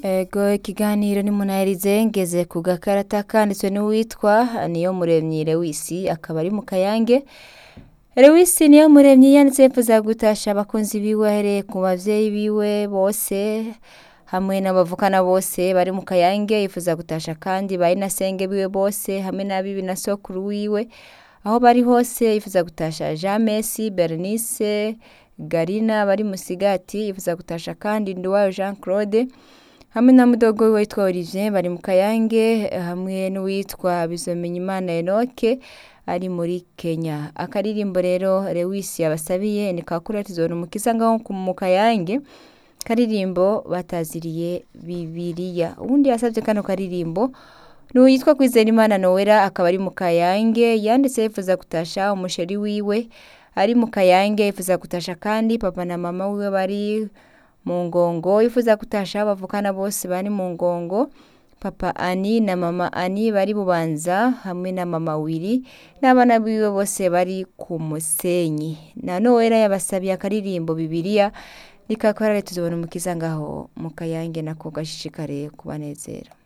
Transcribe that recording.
Ego ikiganiro ni munahirize ngeze ku gakarata kanditswe n'uwitwa niyo muremyi Lewisi akaba ari mu Kayange Lewisi niyo muremyi yanditse yifuza gutasha abakunzi biwe ahereye ku bavyeyi biwe bose hamwe n'abavukana bose bari mu Kayange yifuza gutasha kandi bari na senge biwe bose hamwe n'abibi na sokuru wiwe aho bari hose yifuza gutasha Jean Messi Bernice Garina bari musigati yifuza gutasha kandi Nduwayo Jean Claude hamwe na mudogo wiwe witwa Olivier bari mu Kayange hamwe n'uwitwa Bizomenyimana Enoke ari muri Kenya akaririmbo rero Lewis yabasabiye ni kakura tuzona umukiza ngaho ku- mu Kayange karirimbo bataziriye Bibiliya ubundi yasavye kano karirimbo n'uwitwa Kwizerimana Noella akaba ari mu Kayange yanditse yifuza gutasha umusheri wiwe ari mu Kayange yifuza gutasha kandi papa na mama wiwe bari mu ngongo yifuza gutasha bavukana bose bari mu ngongo papa ani na mama ani bari bubanza hamwe na mama wiri n'abana biwe bose bari ku musenyi na Noella yabasabiye akaririmbo Bibiliya nikakora tuzobona umukiza ngaho mu Kayange nako gashishikare kubanezera